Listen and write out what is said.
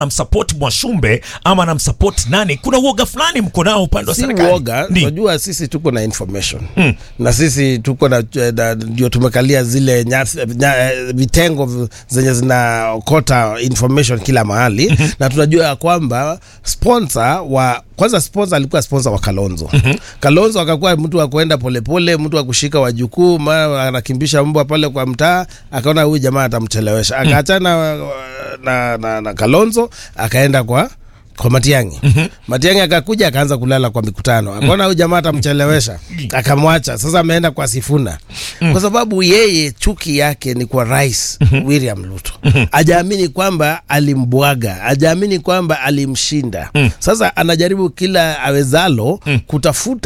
namsupport Mwashumbe ama namsupport nani, kuna uoga fulani mko nao upande wa si serikali. uoga Ndi. unajua sisi tuko na information na sisi tuko na na- ndio tumekalia zile nyasi- nya, vitengo v- zenye zinaokota information kila mahali na tunajua ya kwamba sponsor wa kwanza sponsor alikuwa sponsor wa Kalonzo Kalonzo akakuwa mtu wa kuenda polepole mtu wa kushika wajukuu ma anakimbisha mbwa pale kwa mtaa akaona huyu jamaa atamchelewesha akaachana na, na, na Kalonzo akaenda kwa kwa Matiang'i. Matiang'i akakuja akaanza kulala kwa mikutano, akaona huyu jamaa atamchelewesha, akamwacha. Sasa ameenda kwa Sifuna kwa sababu yeye chuki yake ni kwa rais William Ruto. Hajaamini kwamba alimbwaga, hajaamini kwamba alimshinda. Sasa anajaribu kila awezalo kutafuta